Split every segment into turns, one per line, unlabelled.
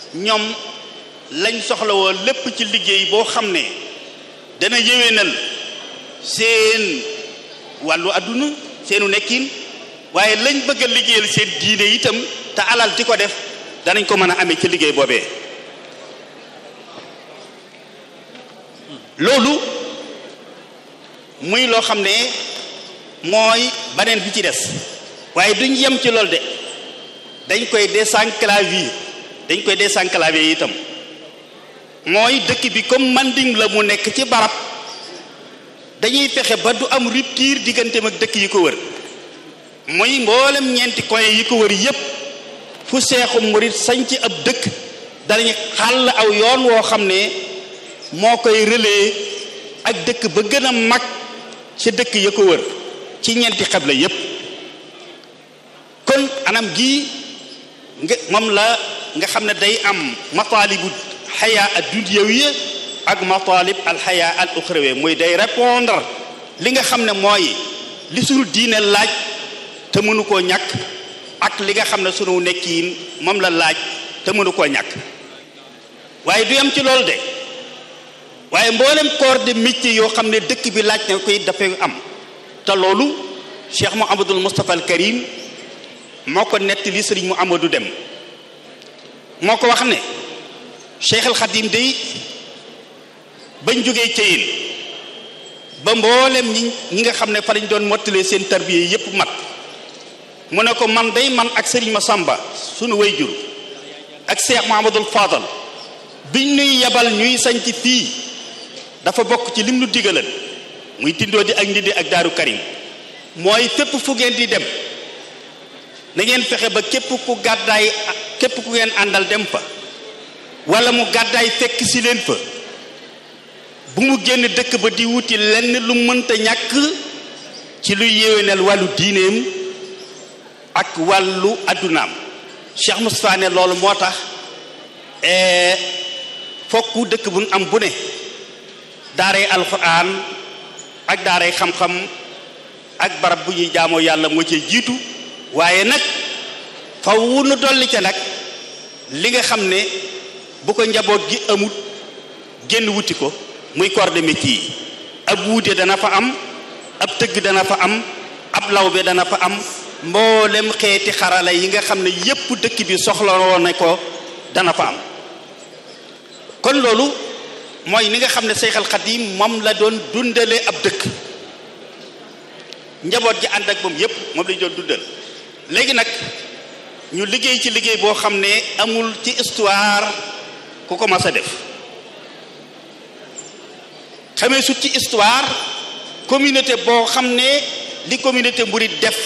ñoom lañ soxlawoo lépp ci liggéey boo xam ne dana yéwénal seen wàllu àdduna seenu nekkin waaye lañ bëgg a liggéeyal seen diine itam te alal di ko def danañ ko mën a amee ci liggéey boobee loolu muy loo xam ne mooy baneen bi ci des waaye duñ yem ci loolu de dañ koy désenclaver dañ koy désenclaver itam mooy dëkk bi comme Manding la mu nekk ci barab dañuy fexe ba du am rupture digganteem ak dëkk yi ko wër muy mboolem ñeenti coin yi ko wër yépp fu seexu murit sañ ci ab dëkk danañ xàll aw yoon woo xam ne moo koy relais ak dëkk ba gën a mag ci dëkk ya ko wër ci ñeenti xebla yépp kon anam gii nga moom la nga xam ne day am mataalibu xayaa ad dunyawiya ak mataalib al xayaa al uxrawiya muy day répondre li nga xam ne mooy li sunu diine laaj te mënu koo ñàkk ak li nga xam ne sunu nekkiin moom la laaj te mënu koo ñàkk waaye du yam ci loolu de waaye mboolem corps de métier yoo xam ne dëkk bi laaj na koy dafay am te loolu Cheikh Mouhamadul Moustapha al Karim moo ko nettali sëriñ mu Amadou Dem moo ko wax ne Cheikh al Khadim day bañ jógee Ceyeen ba mboolem ñi ñi nga xam ne fa lañ doon mottalee seen tarbiya yépp mat mu ne ko man day man ak sëriñ Masamba sunu wayjur ak Cheikh Mouhamadul Fadal biñ nuy yebal ñuy sañc fii dafa bokk ci lim nu digalan muy tindoo di ak ndindi ak daaru karim mooy fépp fu ngeen di dem na ngeen fexe ba képp ku gàddaay képp ku ngeen àndal dem fa wala mu gàddaay fekk si leen fa bu mu génn dëkk ba di wuti lenn lu mënta ñàkk ci luy yéwénal wàllu diineem ak wàllu addunaam Cheikh Moustapha ne loolu moo tax fokk dëkk bu am bu ne daaray alxuraan ak daaray xam-xam ak barab bu ñuy jaamoo yàlla moo cee jiitu waaye nag faw nu dolli ca nag li nga xam ne bu ko njaboot gi amut génn wuti ko muy corps de métier yi ab wuute dana fa am ab tëgg dana fa am ab lawbe dana fa am mboolem xeeti xarala yi nga xam ne yépp dëkk bi soxla woon na ko dana fa am kon loolu mooy ni nga xam ne Seexal Xadiim moom la doon dundale ab dëkk njaboot ji ànd ak moom yépp moom lañu doon dundal léegi nag ñu liggéey ci liggéey boo xam ne amul ci histoire ku ko mas a def xamee sut ci histoire communauté boo xam ne li communauté murid def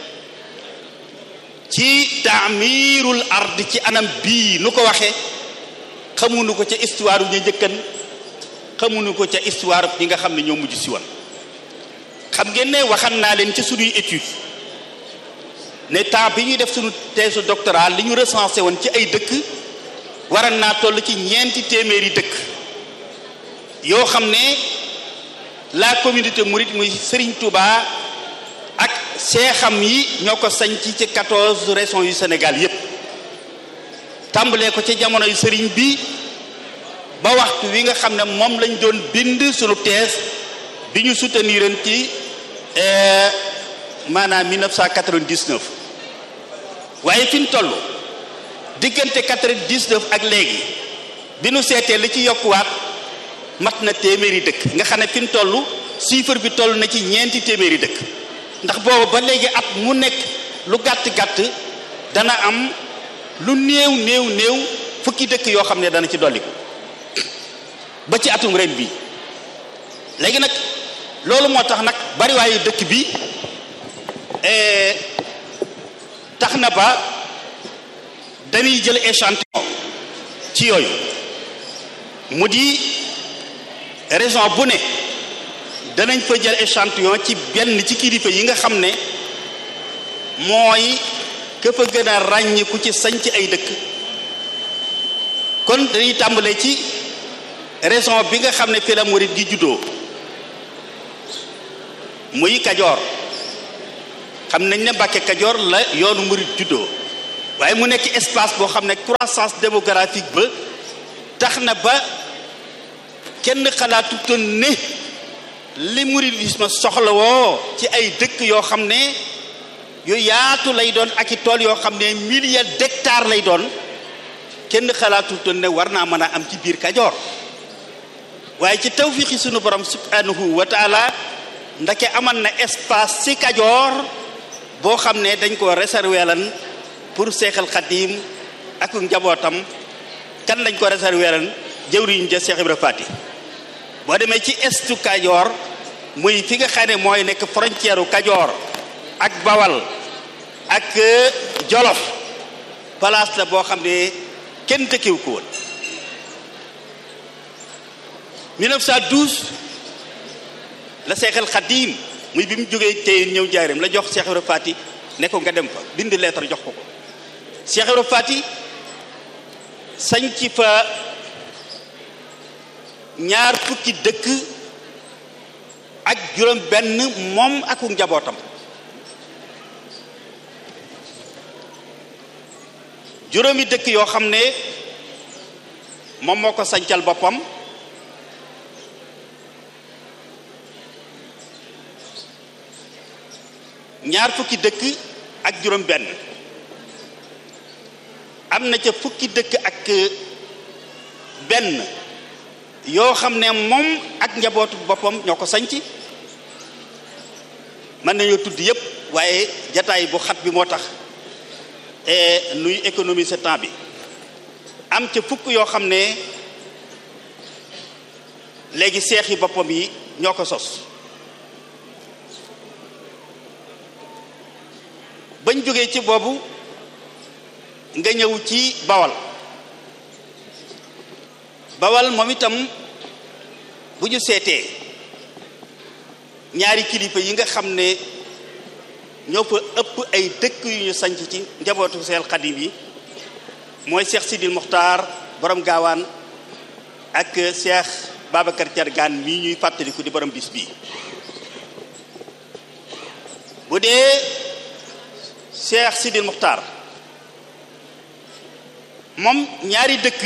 ci taamirul ard ci anam bii nu ko waxee xamuñu ko ca histoire ñu njëkkan xamuñu ko ca histoire ñi nga xam ne ñoo mujj si woon xam ngeen ne waxan naa leen ci suñuy étude ne temps bi ñuy def suñu thèse doctorat li ñu recensé woon ci ay dëkk waran naa toll ci ñeenti téeméeri dëkk yoo xam ne la communauté mouride muy Serigne Touba ak seexam yi ñoo ko sañ ci ci quatorze régions yu Sénégal yépp tàmbalee ko ci jamono yu sëriñ bi ba waxtu wi nga xam ne moom lañ doon bind sunu thèse bi ñu soutenir ci maanaam 1999 waaye fi ñu toll diggante 99 ak léegi bi nu seetee li ci yokkuwaat mat na téeméeri dëkk nga xam ne fi ñu toll chiffre bi toll na ci ñeenti téeméeri dëkk ndax boobu ba léegi at mu nekk lu gàtt-gàtt dana am lu néew néew néew fukki dëkk yoo xam ne dana ci dolliku ba ci atum ren bi léegi nag loolu moo tax nag bariwaayu dëkk bi tax na ba dañuy jël échantillon ci yooyu mu di région bu ne danañ fa jël échantillon ci benn ci kilifa yi nga xam ne mooy ka fa gën a ràññiku ci sañc ay dëkk kon dañuy tàmbalee ci région bi nga xam ne fi la murit gi juddoo muy kajoor xam nañ ne Mbàkke kajoor la yoonu murit juddoo waaye mu nekk espace boo xam ne croissance démographique ba tax na ba kenn xalaatutoon ne li mouridisme soxla woo ci ay dëkk yoo xam ne yu yaatu lay doon ak i tool yoo xam ne milliers d'hectares lay doon kenn xalaatutoon ne war naa mën a am ci biir Kajoor waaye ci tawfiixi sunu borom subhanahu wa taala ndake aman na espace ci Kajoor boo xam ne dañ ko réservé lan pour seexal xadim ak njabootam kan lañ ko réservé lan jëwriñ ja Seex Ibra Faati boo demee ci estu Kajoor muy fi nga xam ne mooy nekk frontière u Kajoor ak Bawal ak Jolof place la boo xam ne kenn dëkkiwu ko woon 1912 la seexal xadim muy bi mu jógee tey ñëw jaareem la jox Seex Ibra Faati ne ko nga dem fa bind lettre jox ko ko Seex Ibra Faati sañ ci fa ñaar fukki dëkk ak juróom benn moom ak njabootam juróomi dëkk yoo xam ne moom moo ko sañcal boppam ñaar fukki dëkk ak juróom benn am na ca fukki dëkk ak benn yoo xam ne moom ak njabootu boppam ñoo ko sañc mën nañoo tudd yépp waaye jataay bu xat bi moo tax nuy économiser temps bi am ca fukk yoo xam ne léegi seexi boppam yi ñoo ko sos bañ jógee ci boobu nga ñëw ci bawal bawal moom itam bu ñu seetee ñaari kilifa yi nga xam ne ñoo fa ëpp ay dëkk yu ñu sanc ci njabootu seel xadim yi mooy Cheikh Sidil Muxtaar borom gaawaan ak Cheikh Babacar Cargaan mii ñuy fàttaliku di borom bis bii bu dee Cheikh Sidil Muxtaar moom ñaari dëkk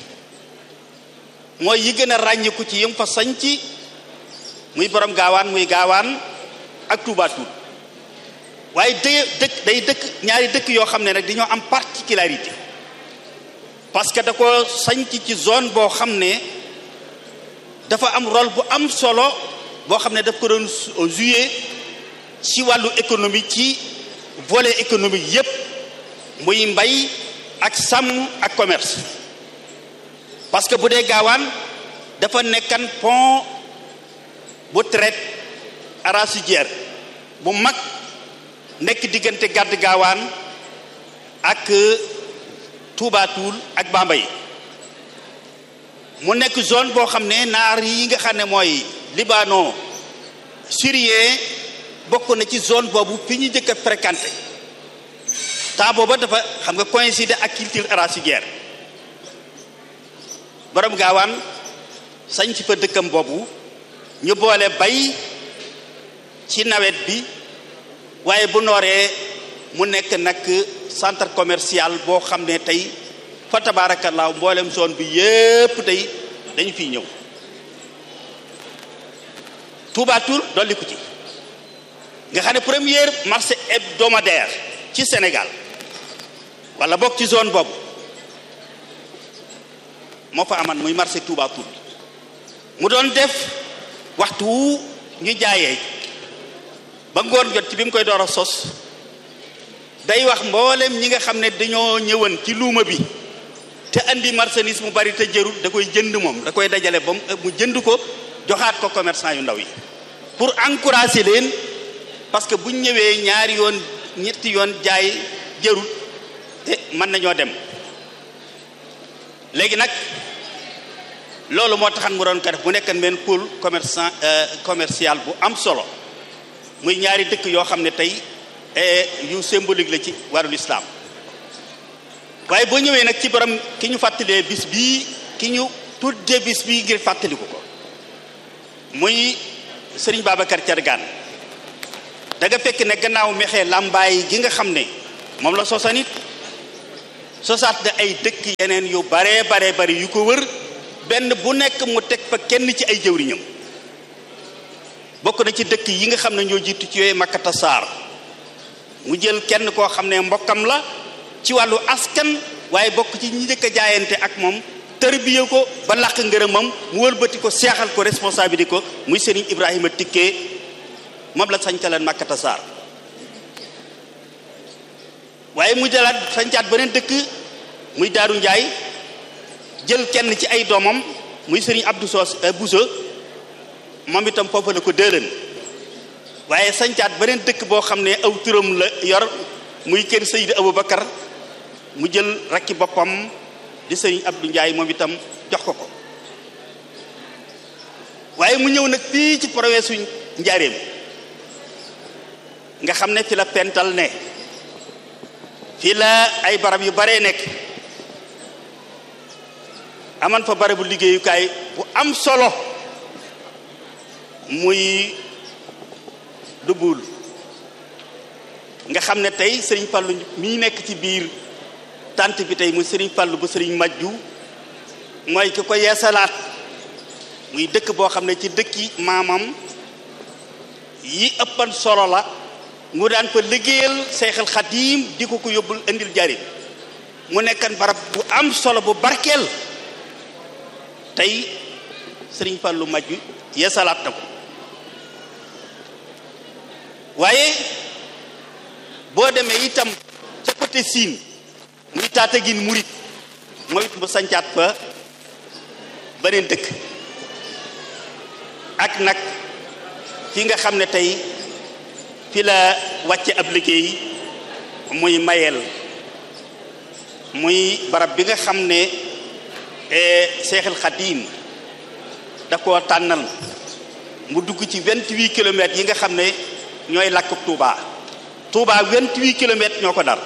mooy yi gën a ràññiku ci yëm fa sanc muy borom gaawaan muy gaawaan ak Touba Toul waaye day dëkk day dëkk ñaari dëkk yoo xam ne nag dañoo am particularité parce que da ko sanc ci zone boo xam ne dafa am rôle bu am solo boo xam ne daf ko doon jouer ci wàllu économie ci volet économique yépp muy mbay ak sàmm ak commerce parce que bu dee gaawaan dafa nekkan pont bu traite arachidière bu mag nekk diggante gàdd gaawaan ak Touba Toul ak Bambey mu nekk zone boo xam ne naar yi nga xam ne mooy libano syrien bokk na ci zone boobu fi ñu njëkk a fréquenté temps booba dafa xam nga coïncider ak culture arachidière borom gaawaan sañ ci fa dëkkam boobu ñu boole bay ci nawet bi waaye bu nooree mu nekk nag centre commercial boo xam ne tey fa tabaarakallaa mboolem zone bi yépp tey dañu fiy ñëw Touba Toul dolli ko ci nga xam ne première marché hebdomadaire ci Sénégal wala bokk ci zone boobu moo fa aman muy marché Touba Toul mu doon def waxtu wu ñu jaayee ba ngoon jot ci bi mu koy door a sos day wax mboolem ñi nga xam ne dañoo ñëwan ci luuma bi te andi marchandise mu bari te jërul da koy jënd moom da koy dajale ba mu jënd ko joxaat ko commerçant yu ndaw yi pour encourager leen parce que buñ ñëwee ñaari yoon ñetti yoon jaay jërul te mën nañoo dem léegi nag loolu moo taxan mu doon ko def mu nekkan benn pôle commerçant commercial bu am solo muy ñaari dëkk yoo xam ne tey yu symbolique la ci wàllu lislaam waaye boo ñëwee nag ci borom ki ñu fàttalee bis bii ki ñu tuddee bis bii ngir fàttaliku ko muy sëriñ Babacar Cargaan da nga fekk ne gannaaw mexee làmbaay gi nga xam ne moom la sosanit sosaat na ay dëkk yeneen yu baree baree bari yu ko wër benn bu nekk mu teg fa kenn ci ay jëwriñam bokk na ci dëkk yi nga xam ne ñoo jiitu ci yooyu makkata saar mu jël kenn koo xam ne mbokkam la ci wàllu askan waaye bokk ci ñi njëkk a jaayante ak moom tërbiye ko ba làq ngërëmam mu wëlbati ko seexal ko responsabilité ko muy Serigne Ibrahima Tické moom la sañcaleen makkata saar waaye mu jëlaat sañcaat beneen dëkk muy Daaru Njaay jël kenn ci ay doomam muy Serigne Abdou Sos Bousso moom itam foofu la ko dëlën waaye sañcaat beneen dëkk boo xam ne aw turam la yor muy kër Seydi Aboubacar mu jël rakki boppam di Serigne Abdou Ndiaye moom itam jox ko ko waaye mu ñëw nag fii ci province su Njaaréem nga xam ne fi la pental ne fii la ay barab yu baree nekk aman fa barabu liggéeyukaay bu am solo muy dubul nga xam ne tey sëriñ Fallu mii nekk ci biir tant bi tey muy sëriñ Fallu bu sëriñ Majju mooy ki ko yeesalaat muy dëkk boo xam ne ci dëkki maamam yi ëppan solo la mu daan fa liggéeyal Seexal Xadiim di ko ko yóbbul indil jarim mu nekkan barab bu am solo bu barkeel tey sëriñ Fallu Majju yeesalaat na ko waaye boo demee itam ca côté siin muy Tattaguine murit mooy it mu sancaat fa beneen dëkk ak nag fi nga xam ne tey fi la wàcce ab liggéey muy mayel muy barab bi nga xam ne Seexul Xadiim da koo tànnal mu dugg ci vingt-huit kilomètres yi nga xam ne ñooy làkk Touba Touba vingt-huit kilomètres ñoo ko dar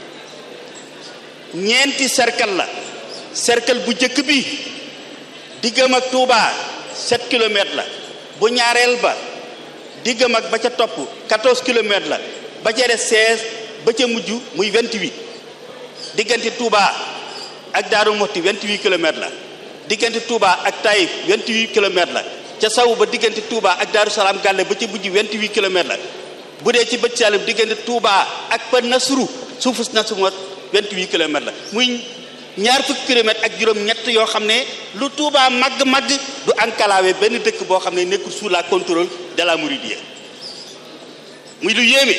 ñeenti cercle la cercle bu njëkk bi diggam ak Touba sept kilomètres la bu ñaareel ba diggam ak ba ca topp quatorze kilomètres la ba ca des seize ba ca mujj muy vingt-huit diggante Touba ak Daaru Muxti vingt-huit kilomètres la diggante Touba ak Taïf vingt-huit kilomètres la ca saw ba diggante Touba ak Daaru Salaam Gàlle ba ca mujj vingt-huit kilomètres la bu dee ci bëj Saalum diggante Touba ak pa Nasru suufus Nasru moo vingt-huit kilomètres la muy ñaar fukki kilomètres ak juróom-ñett yoo xam ne lu Touba màgg-màgg du enclavé benn dëkk boo xam ne nekkul sous la contrôle de la Mouridiyya muy lu yéeme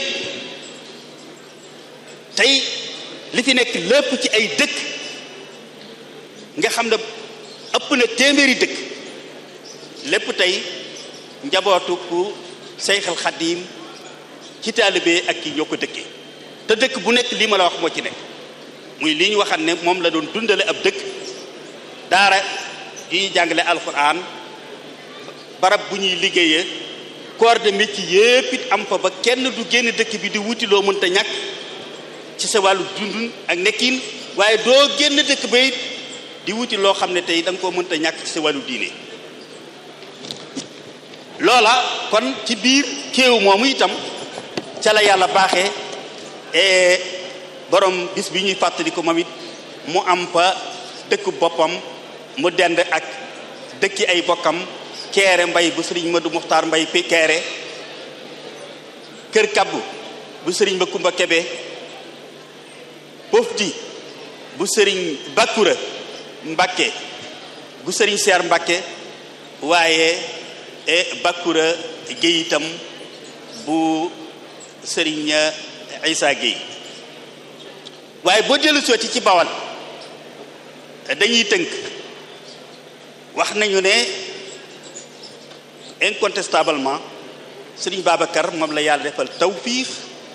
tey li fi nekk lépp ci ay dëkk nga xam ne ëpp na téeméeri dëkk lépp tey njabootu ku Seyxal Xadiim ci taalibe ak ki ñoo ko dëkkee te dëkk bu nekk lii ma la wax moo ci nekk muy li ñu waxam ne moom la doon dundale ab dëkk daara yuy jàngale alxuraan barab bu ñuy liggéeyee corps de métier yépp it am fa ba kenn du génn dëkk bi di wuti loo mënta ñàkk ci sa wàllu dundun ak nekkin waaye doo génn dëkk ba it di wuti loo xam ne tey da nga koo mënta ñàkk ci sa wàllu diine loola kon ci biir kéew moomu itam ca la yàlla baaxee borom bis bi ñuy fàttali ko moom it mu am fa dëkk boppam mu dend ak dëkki ay bokkam keere mbay bu sëriñ Madu Muxtaar mbay pi keere kër kabbu bu sëriñ ba kumba kebe pofti bu sëriñ bakkura mbakke bu sëriñ seer mbakke waaye e bakkura géey itam bu sëriñ Isa Géey waaye boo dellu sooti ci bawal dañuy tënk wax nañu ne incontestablement sëriñ Babacar moom la yàlla defal tawfiix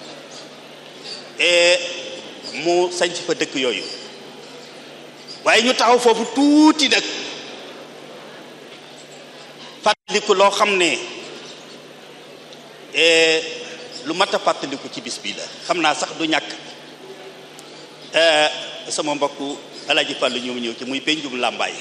et mu sañc fa dëkk yooyu waaye ñu taxaw foofu tuuti nag fàttaliku loo xam ne lu mat a fàttaliku ci bis bii la xam naa sax du ñàkk sama mbokku Alaaji Fàllu ñëw ñëw ci muy penjum làmbaay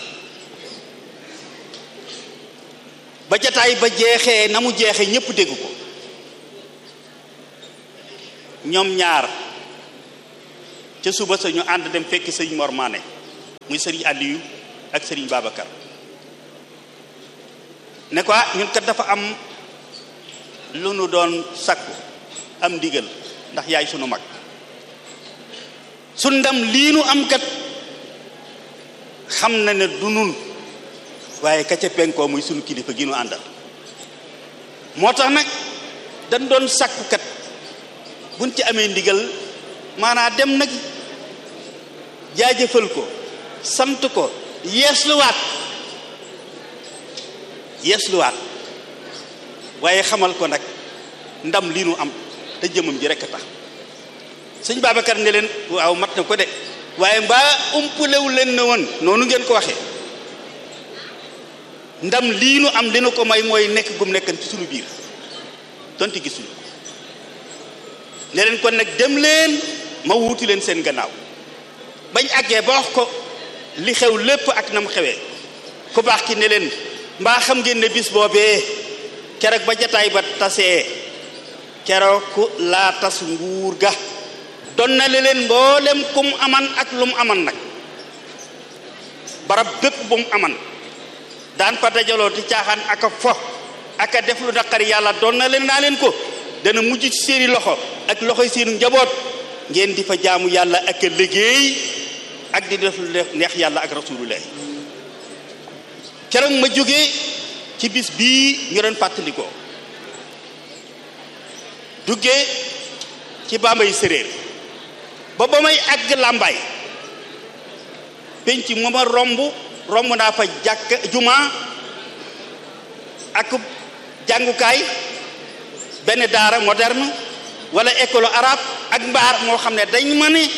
ba jataay ba jeexee na mu jeexee ñépp dégg ko ñoom ñaar ca suba sa ñu ànd dem fekki sëriñ Mor Mané muy sëriñ Aliou ak sëriñ Babacar ne ko ñun kat dafa am lu nu doon sakku am ndigal ndax yaay sunu mag su ndam lii nu am kat xam na ne du nun waaye ka ca penkoo muy sunu kilifa gi nu àndal moo tax nag dañ doon sakku kat buñ ci amee ndigal maanaa dem nag jaajëfal ko sant ko yeesluwaat yeesluwaat waaye xamal ko nag ndam lii nu am te jëmam ji rekk a tax sëñ Babacar ne leen waaw mat na ko de waaye mbaa umpalewu leen ne woon noonu ngeen ko waxee ndam lii nu am li nu ko may mooy nekk gum nekkan ci sunu biir donte gisuñu ne leen kon nag dem leen ma wuuti leen seen gannaaw bañ àggee ba wax ko li xew lépp ak nam xewee ku baax ki ne leen mbaa xam ngeen ne bis boobee keroog ba jataay ba tasee keroog ku laa tas nguur ga don na leen mboolem kum aman ak lu mu aman nag barab bépp bu mu aman daan fa dajaloo di caaxaan ak a fo ak a def lu naqari yàlla doon na leen naa leen ko dana mujj ci seeni loxo ak loxoy seenu njaboot ngeen di fa jaamu yàlla ak a liggéey ak di def lu neex yàlla ak rasulullah keroog ma jógee ci bis bii ñu doon fàttalikoo duggee ci bambay séréer ba ba may àgg làmbaay penc mu ma romb romb naa fa jàkk juma ak jàngukaay benn daara moderne wala école arabe ak mbaar moo xam ne dañ ma ne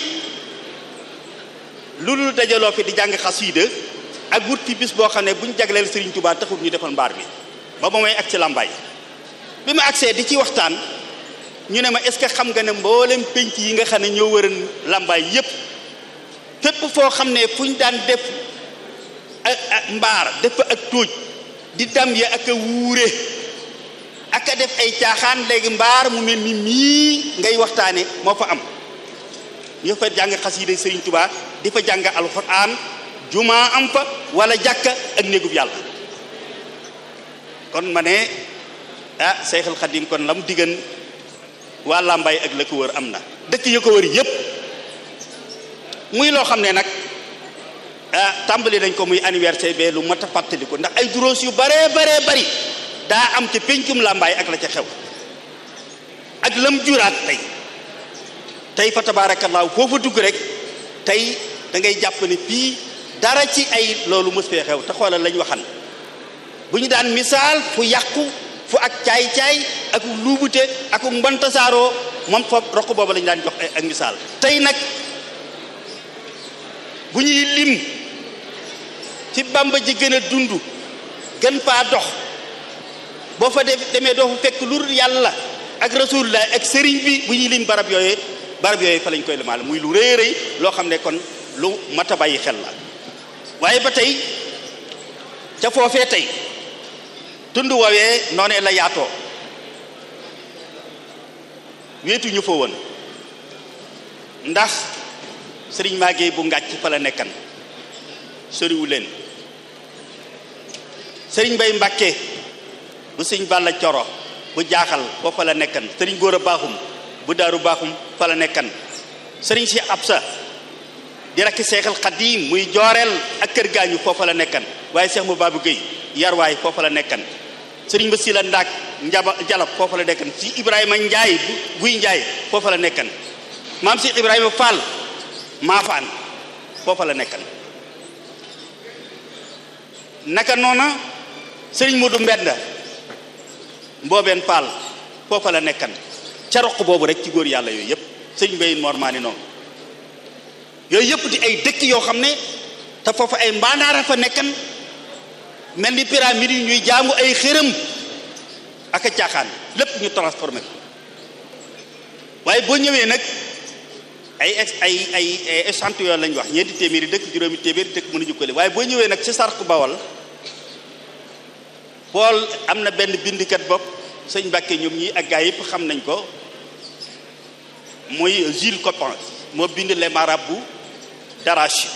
lu dul dajaloo fi di jàng xasiida ak wut fi bis boo xam ne bu ñu jagleel Serigne Touba taxul ñu defal mbaar bi ba ba may ak ci làmbaay bi ma agsee di ci waxtaan ñu ne ma est-ce que xam nga ne mboolem penc yi nga xam ne ñoo wëran làmbaay yépp fépp foo xam ne fu ñu daan def ak mbaar def fa ak tóoj di dam ya ak a wuure ak a def ay caaxaan léegi mbaar mu mel ni mii ngay waxtaane moo fa am ñu fa jàng xasiida Serigne Touba di fa jàng alxuraan juma am fa wala jàkka ak néegub yàlla kon ma ne ah Seyxul Xadim kon la mu diggan waa Lambaay ak la ko wër am na dëkk yi ko wër yépp muy loo xam ne nag ah tàmbali nañ ko muy anniversaire be lu mat a fàttaliku ndax ay duroos yu baree baree bari daa am ca péncum Lambaay ak la ca xew ak lam juraat tey tey fa tabaarakallaahu foofa dugg rek tey da ngay jàpp ne fii dara ci ay loolu mës fee xew te xoolal lañ waxan bu ñu daan misaal fu yàqu fu ak caay-caay ak luubute ak mbantasaaroo moom fa roq boobu lañu daan jox ak misaal tey nag bu ñuy lim fi bamba ji gën a dund gën faa dox boo fa def demee doo fa fekk lu yàlla ak rasulullah ak sëriñ bi bu ñuy lim barab yooyee barab yooyu fa lañ koy limaale muy lu rëy rëy loo xam ne kon lu mat a bàyyi xel la waaye ba tey ca foofee tey tund woowee noonee la yaatoo wéetu ñu fa woon ndax sëriñ maagee bu ngàcc fa la nekkan soriwu leen sëriñ bay mbàkke bu sëriñ balla coro bu jaaxal foofa la nekkan sëriñ góor a baaxum bu daaru baaxum fa la nekkan sëriñ si absa di rakki seexal xadiim muy jooreel ak kër gaañu foofa la nekkan waaye seex mu baabu géy yarwaay foofa la nekkan sëriñ ba si la ndaak njaba jalab foofa la nekkan si ibrahima njaay guy njaay foofa la nekkan maam si ibrahima fall maafaan foofa la nekkan naka noona sëriñ Modou Mbenda mboobeen fall foofa la nekkan ca roq boobu rek ci góor yàlla yooyu yëpp sëriñ Mbaye Mor maa ni noonu yooyu yëpp di ay dëkk yoo xam ne te foofu ay mbaandaara fa nekkan mel ni pyramide yi ñuy jaamu ay xërëm ak a caaxaan lépp ñu transformé ko waaye boo ñëwee nag ay ex ay ay ay échantillon lañ wax ñeenti téeméeri dëkk juróomi téeméeri dëkk mënuñu ko li waaye boo ñëwee nag ci sarq bawal pool am na benn bindikat bopp sëñ Mbàkke ñoom ñi ak gaa yëpp xam nañ ko muy Jules Coppens moo bind les marabouts d'arachide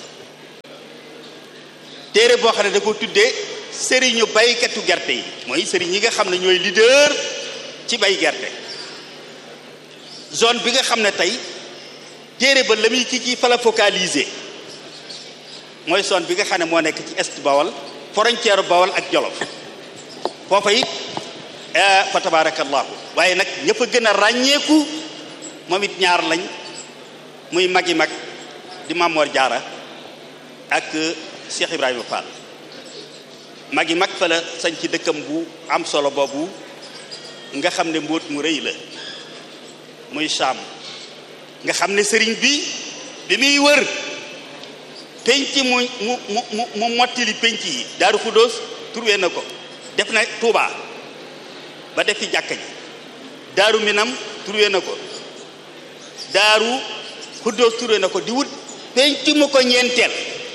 téere boo xam ne da ko tuddee sëriñu baykatu gerte yi mooy sëriñ yi nga xam ne ñooy leader ci bay gerte zone bi nga xam ne tey téere ba la muy ci ci fa la focaliser mooy zone bi nga xam ne moo nekk ci est bawal frontière bawal ak jolof foofa it fa tabarakallahu waaye nag ña fa gën a ràññeeku moom it ñaar lañ muy magi mag di Mamor Jaara ak Cheikh Ibrahima Fall magi mag fa la sañ ci dëkkam bu am solo boobu nga xam ne mbóot mu rëy la muy Saam nga xam ne sëriñ bi bi muy wër penc mu mu mu mu mottili penc yi Daaru Xuddoos turwee na ko def na Tuubaa ba def fi jàkka ji Daaru Minam turwee na ko Daaru Xuddoos turwee na ko di wut penc mu ko ñeenteel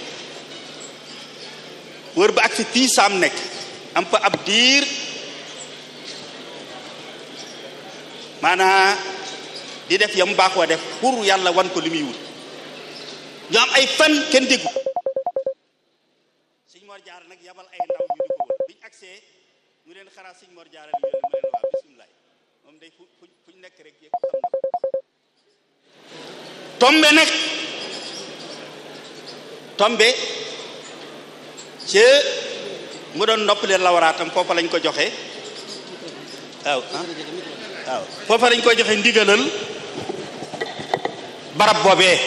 wër ba ak fi fii Saam nekk am fa ab diir maanaa di def yam baaxoo def pour yàlla wan ko li muy wut ñu am ay fan kenn déggu sëñ Mor Jaara nag yabal ay ndaw ñu di ko wër biñu agsee ñu leen xaraa sëñ Mor Jaara li mu leen waa bisimilah moom day fu fu fu ñu nekk rek yëg xam na tombe nag tombe ci mu doon noppale lawaraatam foofa lañ ko joxe waaw waaw foofa lañ ko joxe ndigalal barab boobee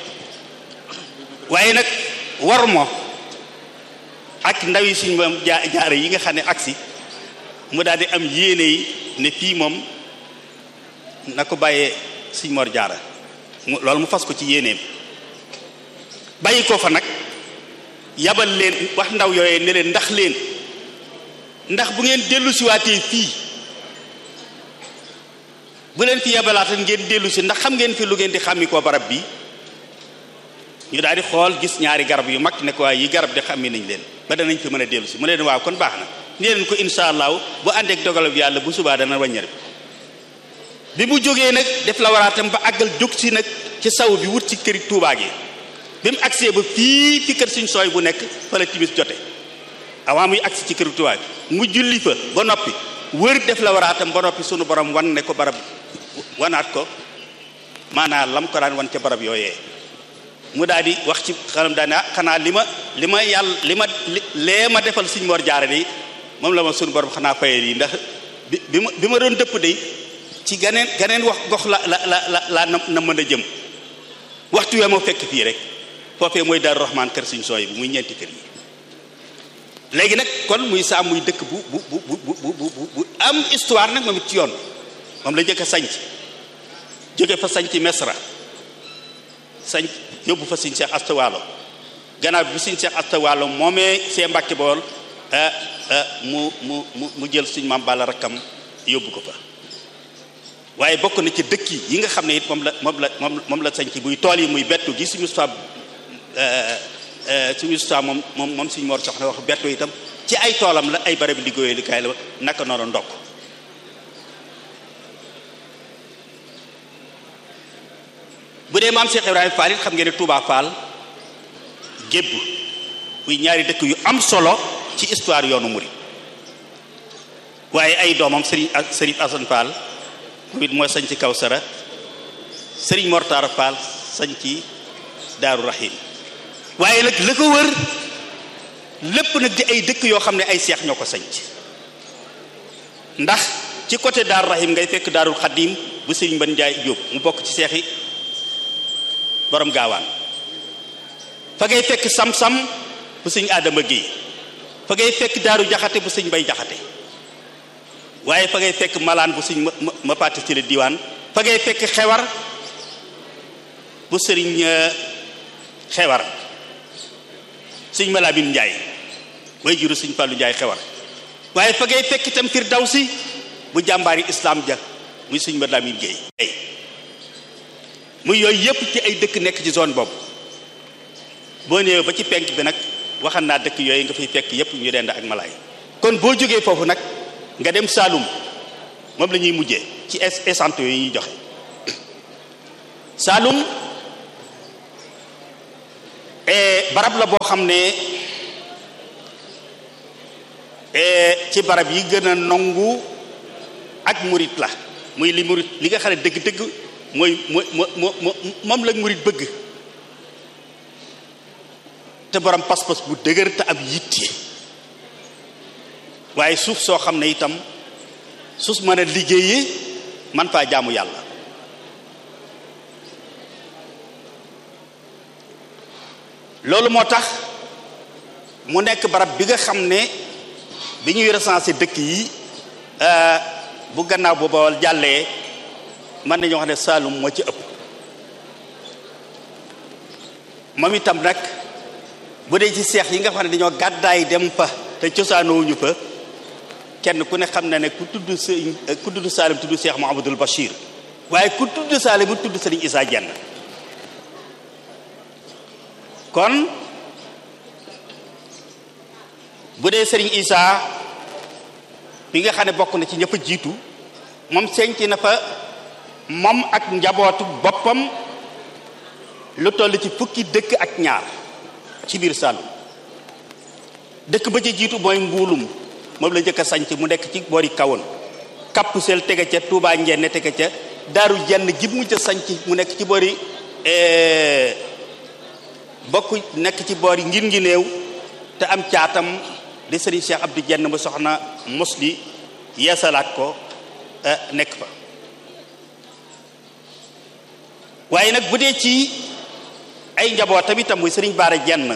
waaye nag war mo ak ndaw yi suñ moom jaa jaare yi nga xam ne agsi mu daal di am yéene yi ne fii moom na ko bàyyee suñ mor jaara loolu mu fas ko ci yéeneem bàyyi ko fa nag yabal leen wax ndaw yooyee ne leen ndax leen ndax bu ngeen dellu siwaatee fii bu leen fi yabalaata ngeen dellu si ndax xam ngeen fi lu ngeen di xàmmi koo barab bi ñu daal di xool gis ñaari garab yu mag ne ko waaye yi garab de xàmmi nañ leen ba danañ fi mën a dellu si mu leen waaw kon baax na nee leen ko insha allahu bu àndeek dogalab yàlla bu subaa dana wàññar bi mu jógee nag def la waraatam ba àggal jóg si nag ci saw bi wut ci këri tuubaa gi bi mu agsee ba fii fi kër suñ sooy bu nekk fa la timis jote avant muy agsi ci këri tuubaa gi mu julli fa ba noppi wër def la waraatam ba noppi sunu borom wan ne ko barab wanaat ko maanaam lam ko daan wan ca barab yooyee mu daal di wax ci xanam daane xanaa li ma li ma yàlla li ma lee ma defal suñ mor jaare de moom la ma sunu borom xanaa fayal yi ndax bi bi ma bi ma doon dëpp de ci ganeen ganeen wax gox la la la la laa na mën a jëm waxtu wee moo fekk fii rek foofee mooy Daaru Rahmaan kër suñ sooy bi muy ñeenti kër yi léegi nag kon muy saa muy dëkk bu bu bu bu bu bu am histoire nag moom it ci yoon moom la njëkk a sanc jóge fa sanc Mesra sanc yóbbu fa suñ Seex Asta Waalo gannaaw bi suñ Seex Asta Waalo moomee see Mbàkke Bawol mu mu mu mu jël suñ Maam Balla rakkam yóbbu ko fa waaye bokk na ci dëkk yi nga xam ne it moom la moom la moom moom la sanc muy tool yi muy bettu gi suñu histoire suñu histoire moom moom moom suñu Mor Soxna wax bettu itam ci ay toolam la ay barabi liggéeyee li kaay la naka noonu ndokk bu dee maam Cheikh Ibrahima Fall it xam ngeen ne Touba Fall gébb muy ñaari dëkk yu am solo ci histoire yoonu murid waaye ay doomam Serigne ak Serigne Assane Fall moom it mooy sañ ci Kawsara Serigne Mortar Fall sañ ci Daaru Rahim waaye nag la ko wër lépp nag di ay dëkk yoo xam ne ay seex ñoo ko sañc ndax ci côté Daaru Rahim ngay fekk Daarul Xadim bu Serigne Ban Njaay Jóob mu bokk ci seexi borom gaawaan fa ngay fekk sam-sam bu sëñ Adama Guèye fa ngay fekk daaru jaxate bu sëñ Bay jaxate waaye fa ngay fekk malaan bu sëñ ma ma pàtte ci la diwaan fa ngay fekk xewar bu sëriñ xewar sëñ Malaamin Njaay way juru sëñ Fàllu Njaay xewar waaye fa ngay fekk itam Firdawsi bu jàmbaari islam ja muy sëñ Malaamin Guèye muy yooyu yëpp ci ay dëkk nekk ci zone boobu boo ñëwee ba ci penk bi nag waxan naa dëkk yooyu nga fiy fekk yëpp ñu dend ak malaay kon boo jógee foofu nag nga dem Saalum moom la ñuy mujjee ci essence yooyu ñuy joxe Saalum barab la boo xam ne ci barab yi gën a nangu ak murit la muy li murit li nga xam ne dëgg-dëgg mooy mooy moo moom la murit bëgg te borom pas-pas bu dëgër te ab yitte waaye suuf soo xam ne itam suuf mën a liggéeyee man faa jaamu yàlla loolu moo tax mu nekk barab bi nga xam ne bi ñuy recensé dëkk yi bu gannaaw bu Bawol jàllee mën nañu wax ne Saalum moo ci ëpp moom itam nag bu dee ci seex yi nga xam ne dañoo gàddaay dem fa te cosaanoowuñu fa kenn ku ne xam na ne ku tudd sëñ ku tudd Saalum tudd Seex Muhammadul Bachir waaye ku tudd Saalum tudd Sëriñ Isaa Jenn kon bu dee Sëriñ Isaa bi nga xam ne bokk na ci ñëpp jiitu moom senc na fa moom ak njabootu boppam lu toll ci fukki dëkk ak ñaar ci biir Saalum dëkk ba ci jiitu mooy mbuulum moom la njëkk a sanc mu nekk ci boori kawoon kapp sel tege ca Touba Njenne tege ca daaru jenn gi mu ca sanc mu nekk ci boori bokk nekk ci boori ngir ngi néew te am caatam di sëriñ Cheikh Abdou Jenn mu soxna mosli yeesalaat ko nekk fa waaye nag bu dee ci ay njabootam itam muy sëriñ Baara Jenn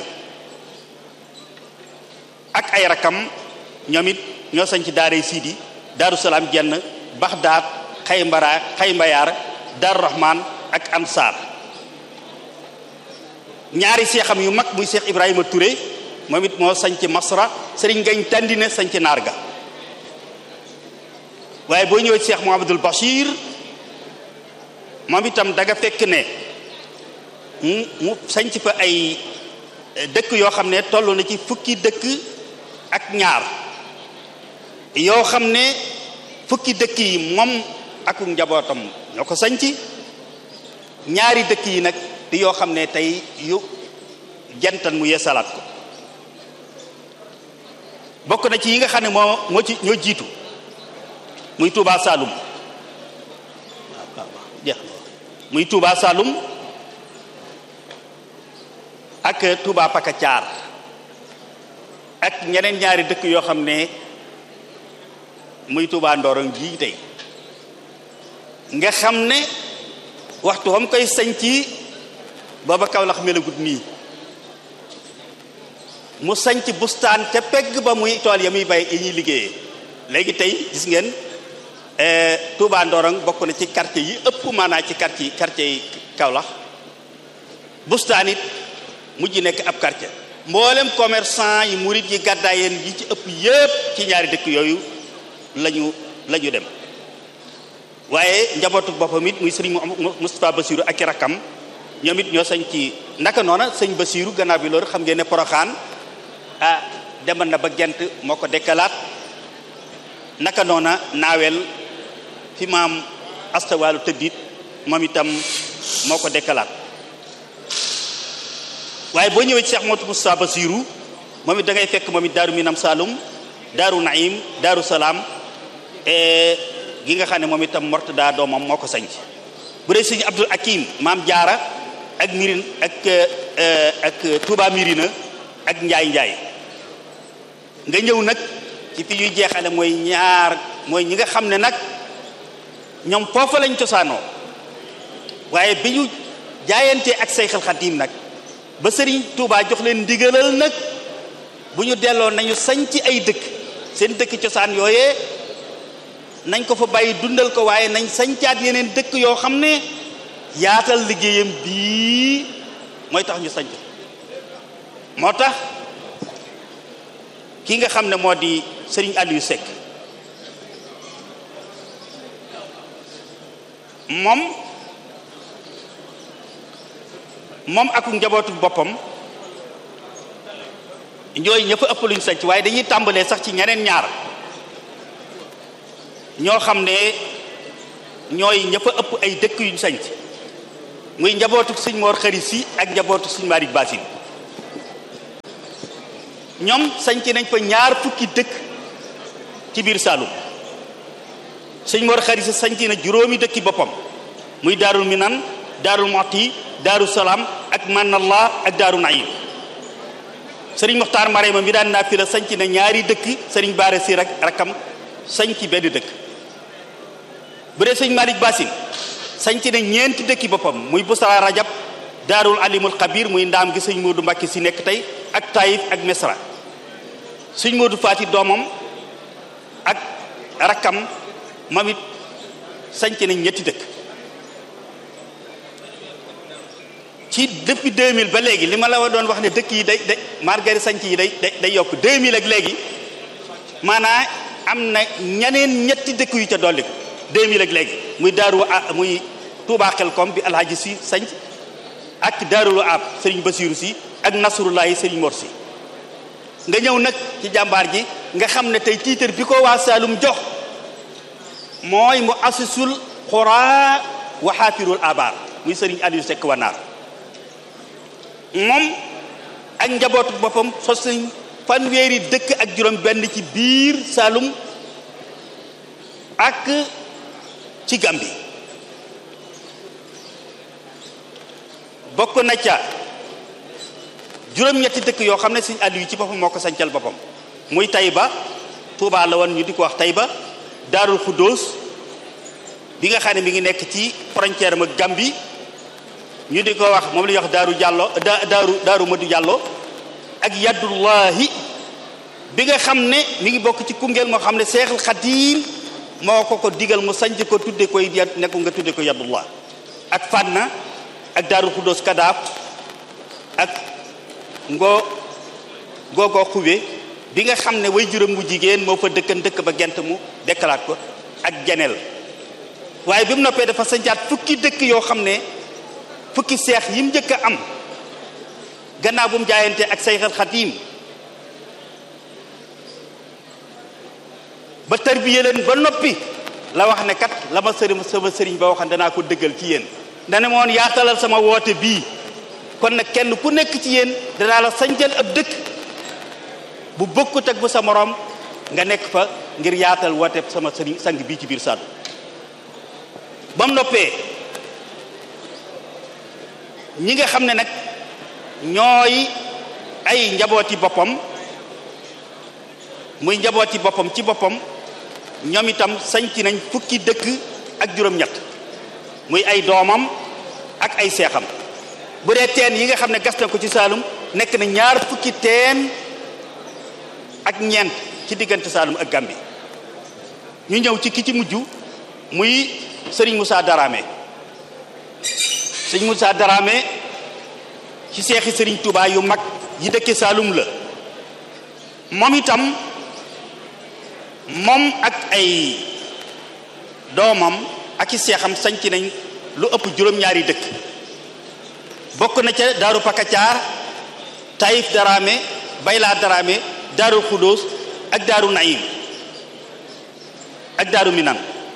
ak ay rakam ñoom it ñoo sañ ci daaray siidi daaru salaam jenn baxdaat xaymara xaymbayaar daaru rahman ak ansaar ñaari seexam yu mag muy seex ibrahima Touré moom it moo sañ ci masra sëriñ ngañ tàndine sañ ci naarga waaye boo ñëwee seex muhammadul bachir moom itam da nga fekk ne mu mu sañ ci fa ay dëkk yoo xam ne toll na ci fukki dëkk ak ñaar yoo xam ne fukki dëkk yi moom ak njabootam ñoo ko sañc ñaari dëkk yi nag di yoo xam ne tey yu jantan mu yeesalaat ko bokk na ci yi nga xam ne moo moo ci ñoo jiitu muy Touba Saloum jeex muy Touba Saloum ak Touba Pakacaar ak ñeneen ñaari dëkk yoo xam ne muy Touba Ndorong ji tey nga xam ne waxtu wam koy sañ ci booba Kawlax melagut nii mu sañc bustaan ca pegg ba muy tool ya muy bay yi ñuy liggéeyee léegi tey gis ngeen Touba Ndorong bokk na ci quartier yi ëpp maanaa ci quartier quartier yi Kawlax bustaan it mujj nekk ab quartier mboolem commerçant yi murit yi gàddaayeen yi ci ëpp yépp ci ñaari dëkk yooyu lañu la ñu dem waaye njabootu boppam it muy sëriñ Moustapha Bassirou ak i rakkam ñoom it ñoo sañ ci naka noona sëñ Bassirou gannaaw bi loolu xam ngeen ne Poroxaan ah demal na ba gent moo ko dekkalaat naka noona naawel fi maam astawaalu tëddit moom itam moo ko dekkalaat waaye boo ñëwee ci Cheikh Modou Moustapha Bassirou moom it da ngay fekk moom it daaru Minam Saloum daaru Naim daaru Salaam gi nga xam ne moom itam Mortada doomam moo ko sañc bu dee sëñ Abdul Hakim maam Jaara ak mirin ak ak Touba Mirina ak Njaay Njaay nga ñëw nag ci fi ñuy jeexale mooy ñaar mooy ñi nga xam ne nag ñoom foofa lañ cosaanoo waaye bi ñu jaayantee ak Sayxal Xadim nag ba sëriñ Touba jox leen ndigalal nag bu ñu delloo nañu sañ ci ay dëkk seen dëkk cosaan yooyee nañ ko fa bàyyi dundal ko waaye nañ sañcaat yeneen dëkk yoo xam ne yaatal liggéeyam bii mooy tax ñu sañc moo tax ki nga xam ne moo di sëriñ Aliou Seck moom moom ak njabootu boppam ñooy ña fa ëpp luñ sañc waaye dañuy tàmbalee sax ci ñeneen ñaar ñoo xam ne ñooy ña fa ëpp ay dëkk yuñ sañc muy njabootu sëñ Mor Xari si ak njabootu sëñ Malick Basin ñoom sañc nañ fa ñaar fukki dëkk ci biir Saalum sëñ Mor Xari si sañc na juróomi dëkki boppam muy daarul minan daarul moxti daaru salaam ak manallah ak daaru naim sëriñ Moxtaar Marema mi daan naa fi la sañc na ñaari dëkk sëriñ Baare si rak rakam sañc benn dëkk bu dee sëñ Malick Basin sañc na ñeenti dëkki boppam muy Busra Rajab daarul alimul xabir muy ndaam gi sëñ Moodu Mbàkke si nekk tey ak Taïf ak Mesra sëñ Moodu Faati doomam ak rakkam moom it sañc nañ ñetti dëkk ci depuis 2000 ba léegi li ma la doon wax ne dëkk yi day day margari sañc yi day day day yokk 2000 ak léegi maanaa am na ñeneen ñetti dëkk yu ca dolli ko 2000 ak léegi muy daaru muy Touba Xelkom bi alhaji si sañc ak daarulu ab sëriñ Basiiru si ak Nasrullahi sëriñ Mor si nga ñëw nag ci jàmbaar ji nga xam ne tey tiitar bi ko waa Saalum jox mooy mu asisul xuraa wa xaafirul abaar muy sëriñ Aliou Seck Wanaar moom ak njabootu boppam sos nañ fanweeri dëkk ak juróom benn ci biir Saalum ak ci Gambi bokk na ca juróom-ñetti dëkk yoo xam ne sëñ Aliou ci boppam moo ko sancal boppam muy Tayba Touba la woon ñu di ko wax Tayba Daarul Xuddoos bi nga xam ne mi ngi nekk ci frontière ma Gambi ñu di ko wax moom la ñuy wax Daaru Jàllo Daaru Daaru Madu Jàllo ak Yaddullahi bi nga xam ne mi ngi bokk ci Koungheul moo xam ne Seexul Xadiim moo ko ko digal mu sanc ko tudde koy nekku nga tudde ko Yaddullah ak Fànna ak Daaru Xuddoos Kadaaf ak ngoo googoo xube bi nga xam ne way juróom bu jigéen moo fa dëkkan dëkk ba gent mu dekkalaat ko ak geneel waaye bi mu noppee dafa sancaat fukki dëkk yoo xam ne fukki seex yi mu njëkk a am gannaaw bu mu jaayante ak Seexal Xadiim ba tarbiye leen ba noppi la wax ne kat la ma sëriñ sama sëriñ ba waxan danaa ko dëggal ci yéen dana moon yaatalal sama woote bii kon nag kenn ku nekk ci yéen danaa la sañcal ab dëkk bu bokkut ak bu sa moroom nga nekk fa ngir yaatal woote sama sëriñ sang bii ci biir Saalum ba mu noppee ñi nga xam ne nag ñooy ay njabooti boppam muy njabooti boppam ci boppam ñoom itam sañc nañ fukki dëkk ak juróom-ñett muy ay doomam ak ay seexam bu dee teen yi nga xam ne gas na ko ci Saalum nekk na ñaar fukki teen ak ñeent ci diggante Saalum ak Gambi ñu ñëw ci ki ci mujj muy Serigne Moussa Darame Serigne Moussa Darame ci seexi Serigne Touba yu mag yi dëkke Saalum la moom itam moom ak ay doomam ak i seexam sañc nañ lu ëpp juróom-ñaari dëkk bokk na ca daaru pakacaar taïf daraame bayla daraame daaru xudóos ak daaru naim ak daaru minan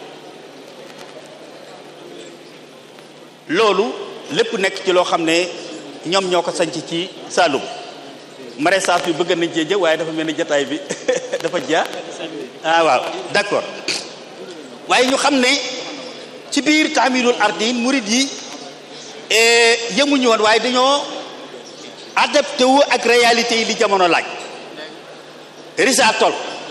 loolu lépp nekk ci loo xam ne ñoom ñoo ko sanc ci Saalum maraîchage bi bëgg nañ cee jë waaye dafa mel ni jataay bi dafa jaa ah waaw d'accord waaye ñu xam ne ci biir taamilul ardin murid yi yëmuñu woon waaye dañoo adapté wu ak réalité yi li jamono laaj risa tol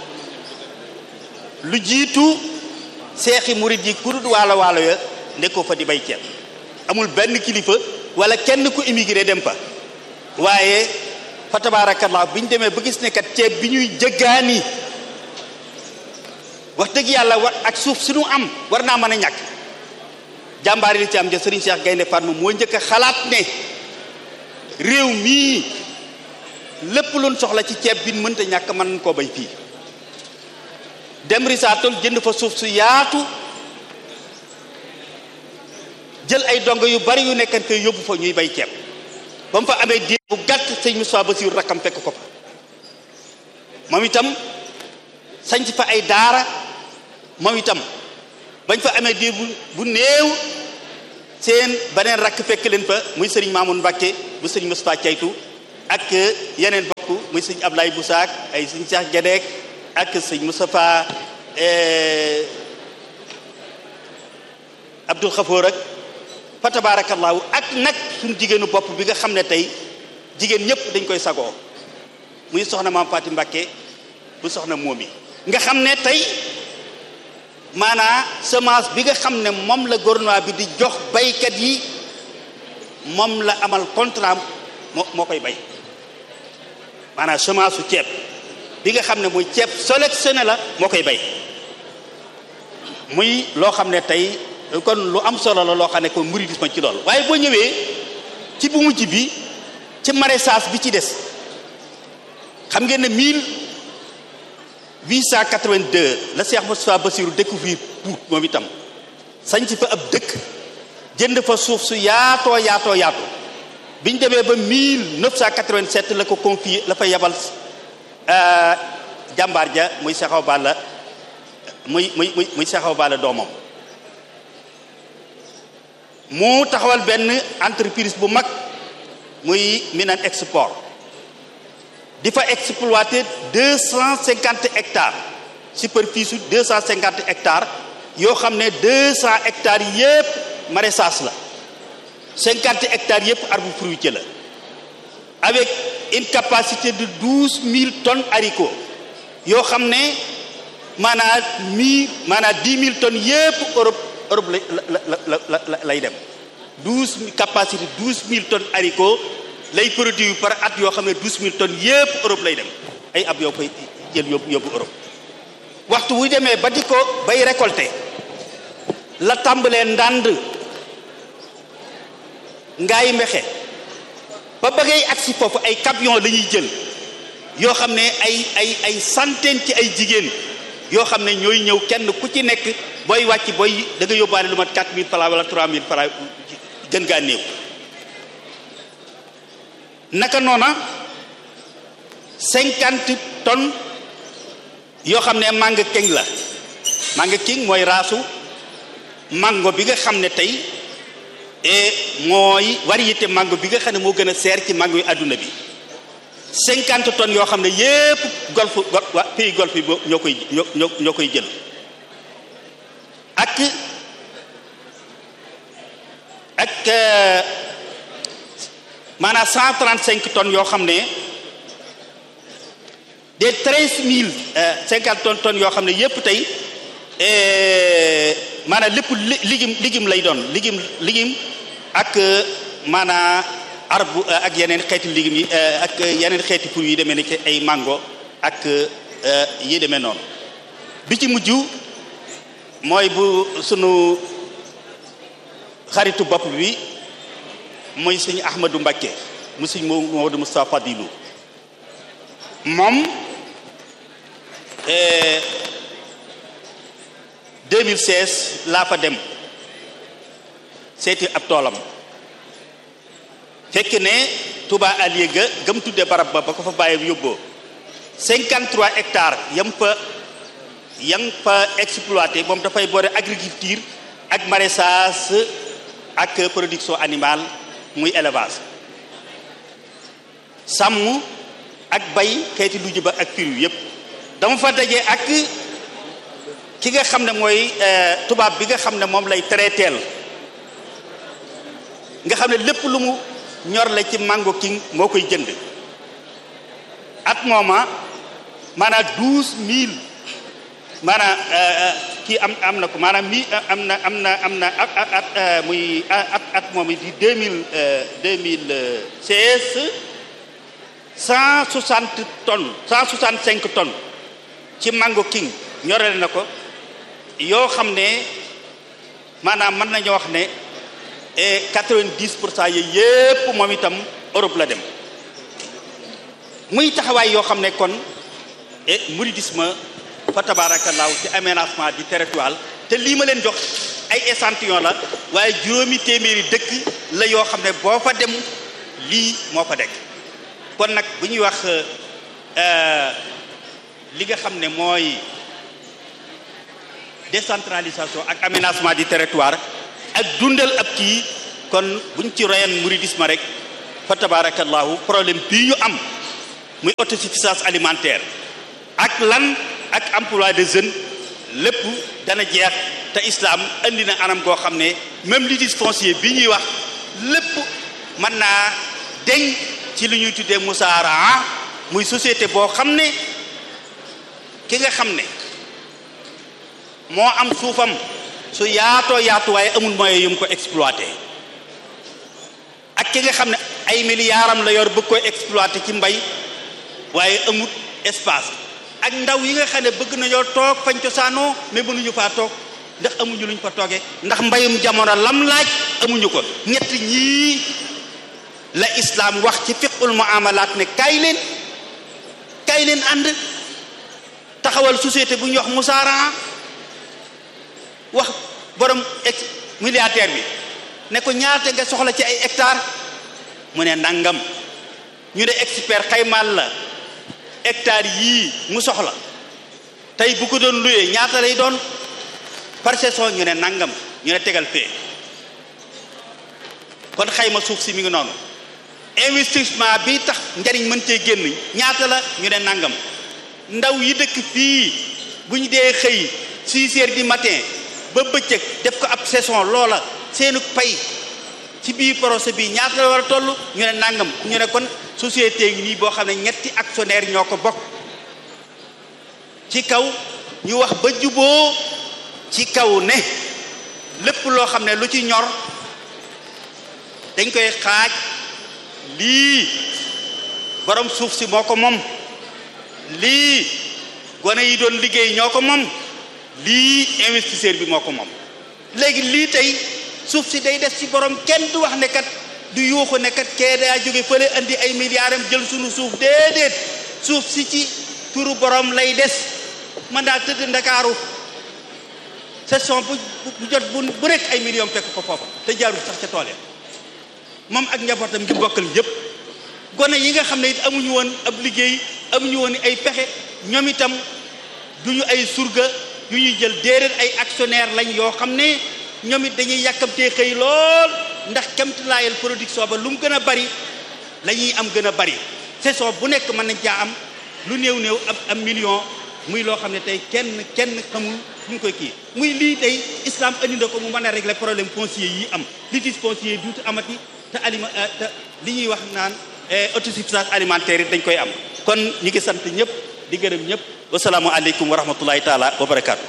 lu jiitu seexi murid yi kurut waalo waalo ya nekkoo fa di bay ceeb amul benn kilifa wala kenn ku immigré dem fa waaye fa tabaarakallah bi ñu demee ba gis ne kat ceeb bi ñuy jëggaani wax dëgg yàlla war ak suuf suñu am war naa mën a ñàkk jàmbaari li ci am ja sëriñ Cheikh Gaynde Fatma moo njëkk a xalaat ne réew mii lépp luñ soxla ci ceeb bi mënta ñàkk mën nañ koo bay fii dem risaatol jënd fa suuf su yaatu jël ay dongo yu bari yu nekkan koy yóbbu fa ñuy bay ceeb ba mu fa amee diir bu gàtt sëñ Moussa Bassirou rakkam fekk ko fa moom itam sañc fa ay daara moom itam bañ fa amee diir bu bu néew seen beneen rakk fekk leen fa muy sëriñ Mamoun Mbacke bu sëriñ Moustapha Caytu ak yeneen bokk muy sëriñ Ablaye Boussaak ay sëriñ Cheikh Gédek ak sëriñ Moustapha Abdoul Khafour ak fa tabaarakallaahu ak nag suñu jigéenu bopp bi nga xam ne tey jigéen ñëpp dañ koy sagoo muy soxna maam Faati Mbacke bu soxna moom yi nga xam ne tey maanaa semence bi nga xam ne moom la gouvernement bi di jox baykat yi moom la amal contrat moo moo koy bay maanaam semence su ceeb bi nga xam ne muy ceeb sélectionné la moo koy bay muy loo xam ne tey kon lu am solo la loo xam ne kon mouridisme ci loolu waaye boo ñëwee ci bu mujj bi ci maraîchage bi ci des xam ngeen ne 1882 la Cheikh Moustapha Bassirou découvrir Pout moom itam sañ ci fa ab dëkk jënd fa suuf su yaatoo yaatoo yaatu bi ñu demee ba 1987 la ko confié la fa yebal jàmbaar ja muy Cheikh Balla muy muy muy muy Cheikh Balla doomam mu taxawal benn entreprise bu mag muy Minan Export di fa exploiter deux cent cinquante hectares superficie su deux cent cinquante hectares yoo xam ne deux cent hectares yépp maraîchage la cinquante hectares yépp arbre fruitier la avec une capacité de douze mille tonnes haricots yoo xam ne maanaam mille maanaam dix mille tonnes yépp Europe Europe la la la la lay dem douze capacité douze mille tonnes haricots lay produit par at yoo xam ne douze mille tonnes yépp Europe lay dem ay ab yoo koy jël yóbbu yóbbu Europe waxtu wu demee ba di ko bay récolter la tàmbalee ndànd ngaay mexe ba ba ngay agsi foofu ay camion la ñuy jël yoo xam ne ay ay ay centaine ci ay jigéen yoo xam ne ñooy ñëw kenn ku ci nekk booy wàcc booy da nga yóbbaale lu mat 4000 francs wala 3000 francs gën gaa néew naka noona 50 tonnes yoo xam ne mango king la mango king mooy raasu mango bi nga xam ne tey et mooy variété mango bi nga xam ne moo gën a seer ci mango yu àdduna bi 50 tonnes yoo xam ne yépp golfe waa pays golfe bi ñoo koy ñoo ñoo koy jël ak ak maanaam 135 tonnes yoo xam ne des 13000 50 tonnes tonnes yoo xam ne yépp tey maanaam lépp ligim ligim lay doon ligim ligim ak maanaam arbre ak yeneen xeeti ligim yi ak yeneen xeeti fruits yi demee ni ci ay mango ak yi demee noonu bi ci mujj mooy bu sunu xaritu bopp bi mooy sëñ Ahmadou Mbacké mu sëñ Maodo Moustapha Fadilou moom 2016 laa fa dem seeti ab toolam fekk ne Touba Alieu ga gëm tudde barab ba ba ko fa bàyyi yóbboo 53 hectares yam fa yam fa exploité moom dafay boole agriculture ak maraîchage ak production animale muy élevage sàmm ak bay xeeti lu jëba ak fir yu yépp dama fa daje ak ki nga xam ne mooy tubaab bi nga xam ne moom lay traiteel nga xam ne lépp lu mu ñor la ci mango king moo koy jënd at mooma maanaam douze mille maanaam kii am am na ko maanaam mi am na am na am na at muy at at moom di deux mille deux mille seize cent soixante tonnes cent soixante cinq tonnes ci mango king ñorale na ko yoo xam ne maanaam mën nañu wax ne quatre-vingt-dix pour cent yooyu yépp moom itam Europe la dem muy taxawaay yoo xam ne kon et mouridisme fa tabaarakallaahu ci aménagement du territoire te lii ma leen jox ay échantillon la waaye juróomi téeméeri dëkk la yoo xam ne boo fa dem lii moo fa dekk kon nag bu ñuy wax li nga xam ne mooy décentralisation ak aménagement du territoire ak dundal ab kii kon buñ ci royan mouridisme rek fa tabarakallahu problème bii ñu am muy autosuffisance alimentaire ak lan ak emploi de jeunes lépp dana jeex te islam andi na anam goo xam ne même litige foncier bi ñuy wax lépp mën naa deñ ci li ñuy tuddee musaaraa muy société boo xam ne ki nga xam ne moo am suufam su yaatoo yaatu waaye amul moyen yu mu ko exploité ak ki nga xam ne ay miliyaaram la yor bëgg koy exploité ci mbay waaye amut espace ak ndaw yi nga xam ne bëgg nañoo toog fañ cosaanoo mais mënuñu faa toog ndax amuñu luñ fa toogee ndax mbayum jamono lam laaj amuñu ko ñett ñii la islaam wax ci fiqul muamalat ne kaay leen kaay leen ànd taxawal société bu ñuy wax musaara wax borom ex milliardaire bi ne ko ñaata nga soxla ci ay hectare mu ne nangam ñu ne expert xaymaal la hectare yii mu soxla tey bu ko doon luyee ñaata lay doon par saison ñu ne nangam ñu ne tegal fee kon xayma suuf si mi ngi noonu investissement bi tax njariñ mën cee génn ñaata la ñu ne nangam ndaw yi dëkk fii bu ñu dee xëy 6 heures du matin ba bëccëg def ko ab saison loola seenu pay ci biir procès bi ñaata la war a toll ñu ne nangam ñu ne kon société ngi nii boo xam ne ñetti actionnaire ñoo ko bokk ci kaw ñu wax ba juboo ci kaw ne lépp loo xam ne lu ci ñor dañ koy xaaj lii borom suuf si moo ko moom lii gone yi doon liggéey ñoo ko moom lii investisseur bi moo ko moom léegi lii tey suuf si day des ci borom kenn du wax ne kat du yuuxu ne kat kee daa jóge fële andi ay milliards am jël sunu suuf déedéet suuf si ci turu borom lay des man daa tëdd ndakaaru session bu bu jot bu bu rek ay millions fekk ko foofa te jaarul sax ca tool ya moom ak njabootam ngi bokkal yépp gone yi nga xam ne it amuñu woon ab liggéey amuñu woon ay pexe ñoom itam duñu ay surga yu ñuy jël déedéet ay actionnaire lañ yoo xam ne ñoom it dañuy yàkkamtee xëy lool ndax kemtalaayal production ba lu mu gën a bari la ñuy am gën a bari saison bu nekk mën nañ caa am lu néew néew ab am million muy loo xam ne tey kenn kenn xamul fu ñu koy kii muy lii tey islam andi na ko mu mën a régler problème foncier yi am litige foncier duutu amati te aliment te li ñuy wax naan autosuffisance alimentaire yi dañ koy am kon ñu ngi sant ñëpp di gërëm ñëpp wasalaamu aleykum wa rahmatullahi taala wa barakaatu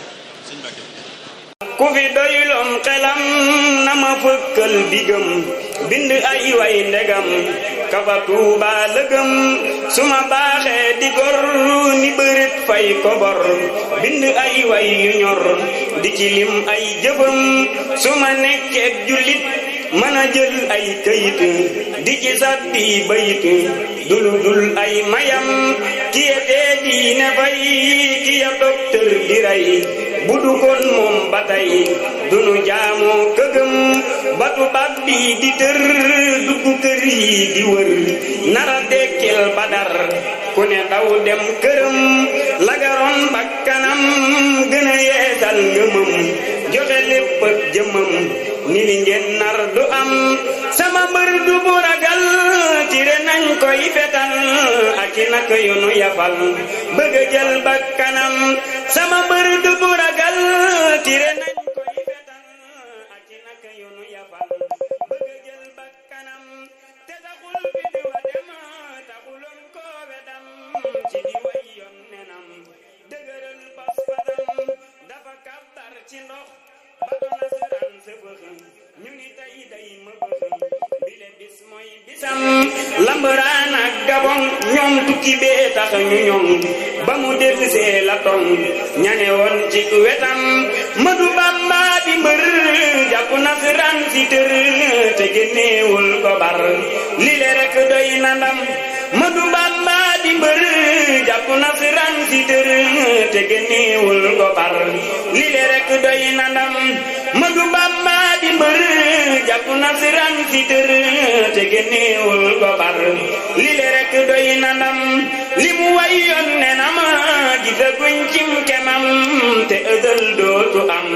ku fi doyloon xelam na ma fëkkal bigam bind ay way ndegam kafa tuuba lëgëm su ma baaxee di gor ni bërit fay kobor bind ay way yu ñor di ci lim ay jëfam su ma nekkeek jullit mën a jël ay këyit di ci sàbbi bayit dul dul ay mayam kiye dee diine fay kiya docteur di rey bu du kon moom ba tey dunu jaamoo këgëm batu bab bi di tër dugg kër yi di wër nara dekkil badar ku ne daw dem këram lagaroon bakkanam gën a yeesal ngëmam joxe lépp ak jëmam ni li ngeen nar du am sama mbër du bu ragal tire nañ koy fetal ak i nak yu nu yafal bëgg a jël bakkanam sama mbër du bu ragal tire nañ koy fetal ak i nak yu nu yafal bëgg a jël bakkanam te taxul bi di wa dem taxuloon koo wedam ci di way yoon nenam dëgëral pas-pasam dafa kàbbar ci ndox bato nasaraan sa bëx ñu ni tey day ma bëx bile bis mooy bisam lambaraan ak gabon ñoom tukki bee tax ñu ñoom ba mu dellusee la tong ñane woon ci wetam madu bamba di mbër jàpp nasaraan si tër te génneewul ko bar lile rek doy na ndam madu bamba di mbër jàpp nasaraan si tër te génneewul ko bar lile rek doy na ndam madu bamba di mbër jàpp nasaraan si tër te génneewul ko bar lile rek doy na ndam li mu way yoon ne na ma gisaguñ cim kemam te ëdël dootu am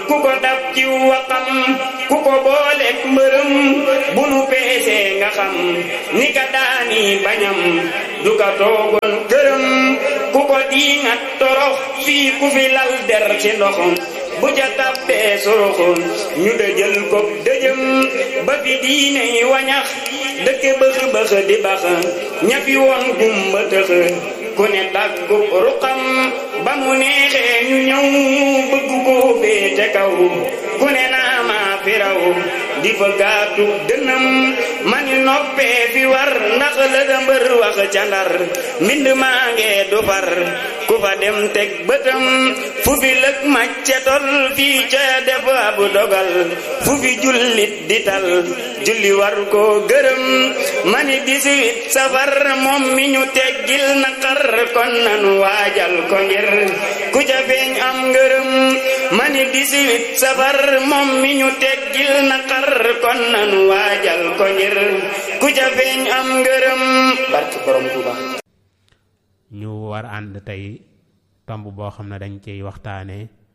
ku ko dab ci waxam ku ko booleeg mbërëm bu nu peesee nga xam ni ka daani bañam du ka toogoon këram ku ko diingat torox fii ku fi lal der ci ndox bu ca tabbee soroxoon ñu dëjël ko dëjëm ba fi diine yi wañax dëkk bëx bëx di bax ñafi woon gumba tëx ku ne tàggu ruqam ba mu neexee ñu ñëw bëgg koo féete kaw ku ne naa maa fi raw di fa gaatu dënam mani noppee fi war ndax la da mbër wax ca ndar mbind maa ngee du far ku fa dem teg bëtam fu fi lëg macce tol fii ca def ab dogal fu fi jullit di tal julli war koo gërëm mani dix-huit safar moom mi ñu teggil naqar kon nanu waajal ko ngir ku ca feeñ am ngërëm mani dix-huit safar moom mi ñu teggil naqar kon nanu waajal ko ngir ku ca feeñ am ngërëm barke borom Tuuba
ñu war ànd tey tomb boo xam ne dañ ciy waxtaane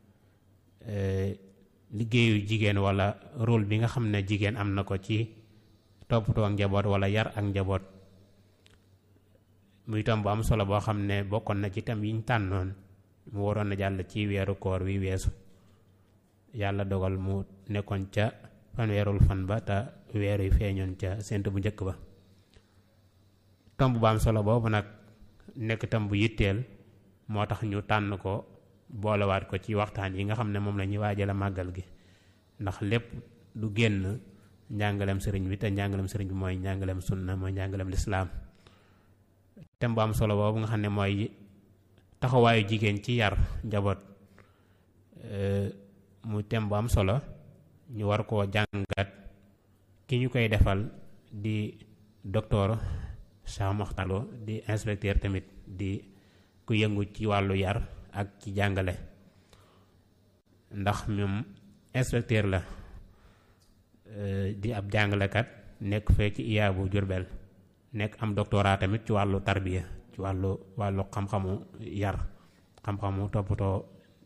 liggéeyu jigéen wala rôle bi nga xam ne jigéen am na ko ci toppatoo ak njaboot wala yar ak njaboot muy tomb bu am solo boo xam ne bokkoon na ci tam yiñ tànnoon mu waroon na jàll ci weeru koor wi weesu yàlla dogal mu nekkoon ca fanweerul fan ba te weer wi feeñoon ca sént bu njëkk ba tomb bu am solo boobu nag nekk tam bu yitteel moo tax ñu tànn ko boolewaat ko ci waxtaan yi nga xam ne moom la ñuy waajale màggal gi ndax lépp du génn njàngaleem sëriñ bi te njàngaleem sëriñ bi mooy njàngaleem sunna mooy njàngaleem lislaam tem bu am solo boobu nga xam ne mooy taxawaayu jigéen ci yar njaboot mu tem bu am solo ñu war koo jàngat ki ñu koy defal di docteur Cheikh Mokhtar Lo di inspecteur tamit di ku yëngu ci wàllu yar ak ci jàngale ndax moom inspecteur la di ab jàngalekat nekk fee ci IA bu Jurbel nekk am doctorat tamit ci wàllu tarbiya ci wàllu wàllu xam-xamu yar xam-xamu toppatoo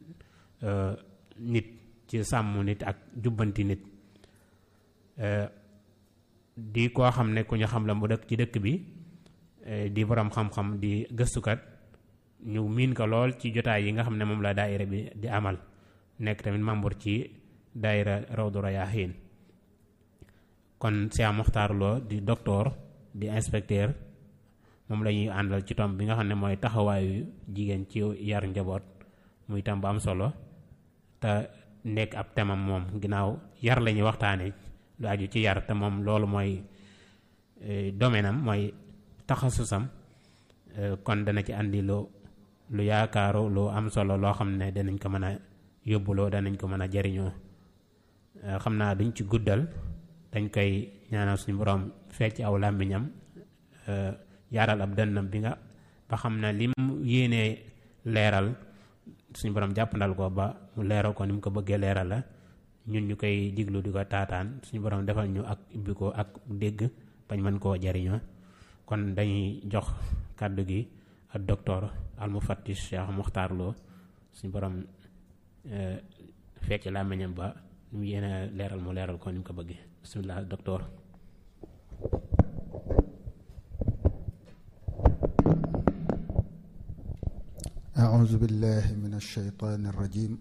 nit ci sàmm nit ak jubbanti nit di koo xam ne ku ñu xam la mu dëkk ci dëkk bi di borom xam-xam di gëstukat ñu miin ko lool ci jotaay yi nga xam ne moom la daayira bi di amal nekk tamit membre ci daayira Rawdu Rayaahiin kon Cheikh Mokhtar Lo di docteur di inspecteur moom la ñuy àndal ci tomb bi nga xam ne mooy taxawaayu jigéen ci yar njaboot muy tam bu am solo te nekk ab temam moom ginnaaw yar la ñuy waxtaane lu aju ci yar te moom loolu mooy domaine am mooy taxasusam kon dana ci andi lu lu yaakaaru lu am solo loo xam ne danañ ko mën a yóbbuloo danañ ko mën a jariñoo xam naa duñ ci guddal dañ koy ñaanal suñu borom fecc aw làmmiñam yaaral ab dënnam bi nga ba xam ne lim yéenee leeral suñu borom jàppandal ko ba mu leeral ko ni mu ko bëggee leeral la ñun ñu koy diglu di ko taataan suñu borom defal ñu ak ibbi ko ak dégg bañ mën koo jariñoo kon dañuy jox kàddu gi ak docteur al mufattish Cheikh Mokhtar Lo suñu borom fecc làmmiñam ba ni mu yéene leeral mu leeral ko ni mu ko bëggee bismillah docteur
أعوذ بالله من الشيطان الرجيم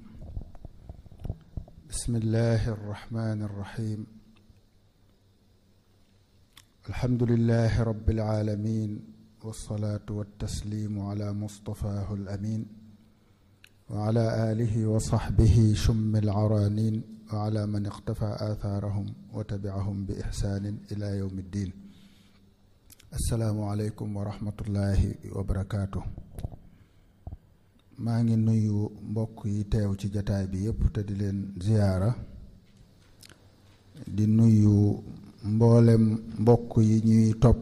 بسم الله الرحمن الرحيم الحمد لله رب العالمين والصلاة والتسليم على مصطفاه الأمين وعلى آله وصحبه شم العرانين وعلى من اقتفى آثارهم وتبعهم بإحسان إلى يوم الدين السلام عليكم ورحمة الله وبركاته maa ngi nuyu mbokk yi teew ci jataay bi yépp te di leen ziyaara di nuyu mboolem mbokk yi ñuy topp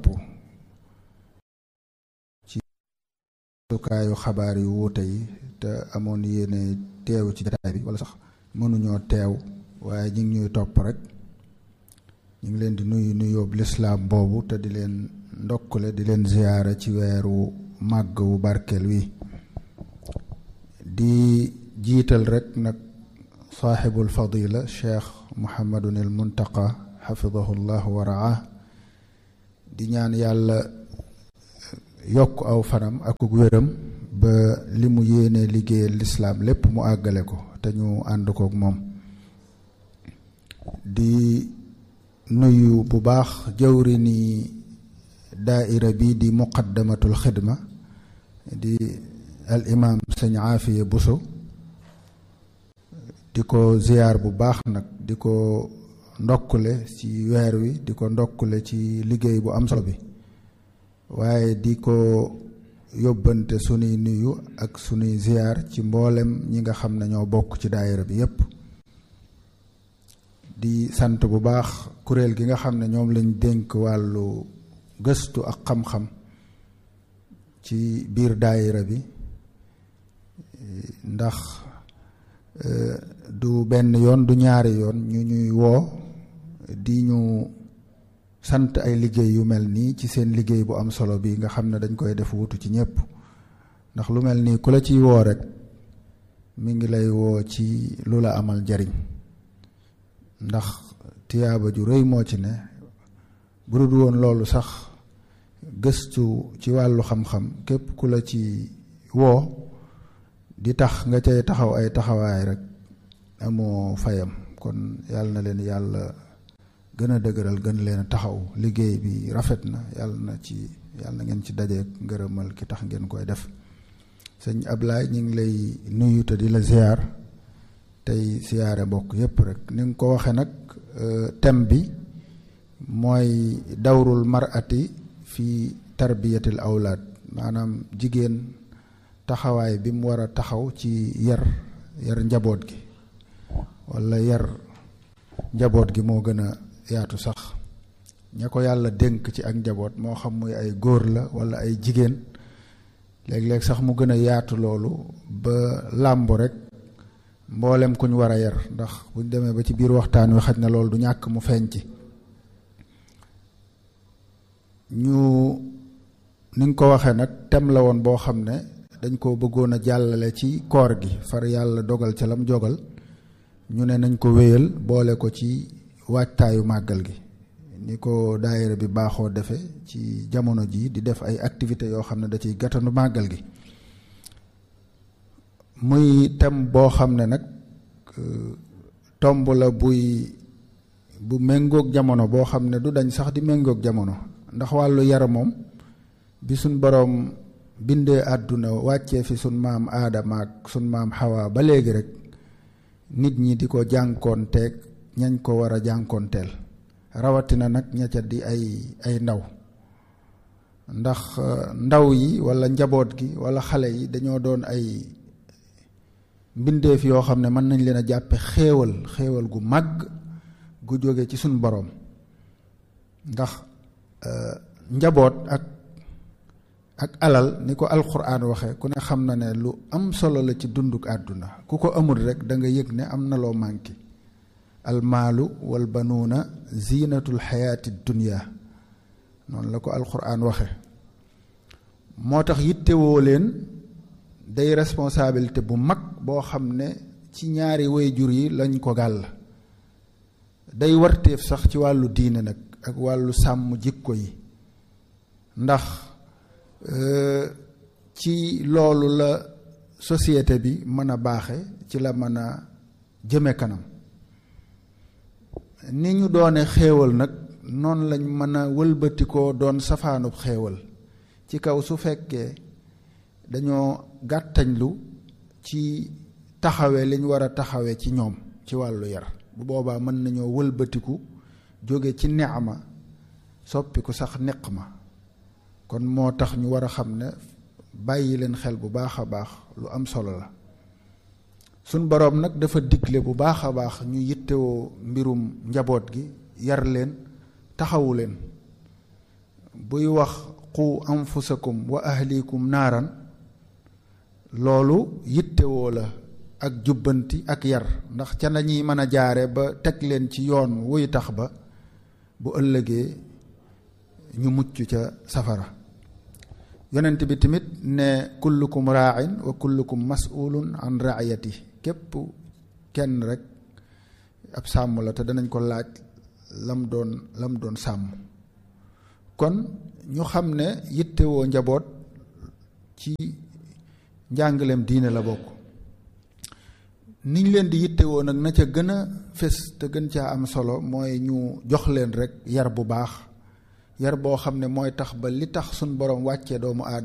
ci sukaayu xabaar yu wuute yi te amoon yéene teew ci jataay bi wala sax mënuñoo teew waaye ñu ngi ñuy topp rek ñu ngi leen di nuyu nuyoob lislaam boobu te di leen ndokkule di leen ziyaara ci weeru màgg wu barkeel wi di jiital rek nag saaxibul fadila cheikh muhammadun il muntaqa xafidahu llah wa raah di ñaan yàlla yokk aw fanam ak wéram ba li mu yéene liggéeyal lislaam lépp mu àggale ko te ñu ànd kook moom di nuyu bu baax jawri ni daaira bi di muqaddamatul xidma di al imam sëñ aafiya buso di ko ziyaar bu baax nag di ko ndokkule ci weer wi di ko ndokkule ci liggéey bu am solo bi waaye di ko yóbbante sunuy nuyu ak sunuy ziyaar ci mboolem ñi nga xam ne ñoo bokk ci daayira bi yépp di sant bu baax kuréel gi nga xam ne ñoom lañ dénk wàllu gëstu ak xam-xam ci biir daayira bi ndax du benn yoon du ñaari yoon ñu ñuy woo di ñu sant ay liggéey yu mel nii ci seen liggéey bu am solo bi nga xam ne dañ koy def wutu ci ñépp ndax lu mel nii ku la ciy woo rek mi ngi lay woo ci lu la amal njariñ ndax tiyaaba ju rëy moo ci ne bu dul woon loolu sax gëstu ci wàllu xam-xam képp ku la ci woo di tax nga cay taxaw ay taxawaay rek amoo fayam kon yàlla na leen yàlla gën a dëgëral gën leen a taxaw liggéey bi rafet na yàlla na ci yàlla na ngeen ci dajeek ngërëmal ki tax ngeen koy def sëñ Ablaay ñu ngi lay nuyu te di la ziar tey siyaare mbokk yépp rek ni nga ko waxe nag thème bi mooy dawrul mar'ati fi tarbiyatil awlaad maanaam jigéen taxawaay bi mu war a taxaw ci yar yar njaboot gi walla yar njaboot gi moo gën a yaatu sax ña ko yàlla dénk ci ak njaboot moo xam muy ay góor la walla ay jigéen léeg-léeg sax mu gën a yaatu loolu ba làmb rek mboolem ku ñu war a yar ndax buñ demee ba ci biir waxtaan wi xaj na loolu du ñàkk mu feeñ ci ñu ni nga ko waxee nag tem la woon boo xam ne dañ ko bëggoon a jàllale ci koor gi far yàlla dogal ca lam jogal ñu ne nañ ko wéyal boole ko ci waajtaayu màggal gi ni ko daayira bi baaxoo defe ci jamono ji di def ay activités yoo xam ne da ciy gàttanu màggal gi muy tem boo xam ne nag tomb la buy bu méngoog jamono boo xam ne du dañ sax di méngoog jamono ndax wàllu yara moom bi suñ boroom bindee àdduna wàccee fi sun maam aadama ak sun maam xawaa ba léegi rek nit ñi di ko jànkoonteeg ñañ ko war a jànkoonteel rawatina nag ña ca di ay ay ndaw ndax ndaw yi walla njaboot gi walla xale yi dañoo doon ay mbindeef yoo xam ne mën nañ leen a jàppe xéewal xéewal gu màgg gu jóge ci suñ boroom ndax njaboot ak ak alal ni ko alxuraan waxe ku ne xam na ne lu am solo la ci dunduk àdduna ku ko amul rek da nga yëg ne am na loo manqué almaalu wal banuuna ziinatul xayaati dunya noonu la ko alxuraan waxe moo tax yittewoo leen day responsabilité bu mag boo xam ne ci ñaari wayjur yi lañ ko gàll day warteef sax ci wàllu diine nag ak wàllu sàmm jikko yi ndax ci loolu la société bi mën a baaxe ci la mën a jëme kanam ni ñu doone xéewal nag noonu lañ mën a wëlbatikoo doon safaanub xéewal ci kaw su fekkee dañoo gàttañlu ci taxawe liñ war a taxawe ci ñoom ci wàllu yar bu boobaa mën nañoo wëlbatiku jóge ci neexma soppiku sax neq ma kon moo tax ñu war a xam ne bàyyi leen xel bu baax a baax lu am solo la suñ boroom nag dafa digle bu baax a baax ñu yittewoo mbirum njaboot gi yar leen taxawu leen buy wax qu anfusakum wa ahlikum naaran loolu yittewoo la ak jubbanti ak yar ndax ca nañuy mën a jaare ba teg leen ci yoon wuy tax ba bu ëllëgee ñu mucc ca safara yonent bi tamit ne kullukum raain wa kullukum masulun an raayati képp kenn rek ab sàmm la te danañ ko laaj lam doon lam doon sàmm kon ñu xam ne yittewoo njaboot ci njàngaleem diine la bokk niñ leen di yittewoo nag na ca gën a fés te gën caa am solo mooy ñu jox leen rek yar bu baax yar boo xam ne mooy tax ba li tax suñ borom wàccee doomu aadama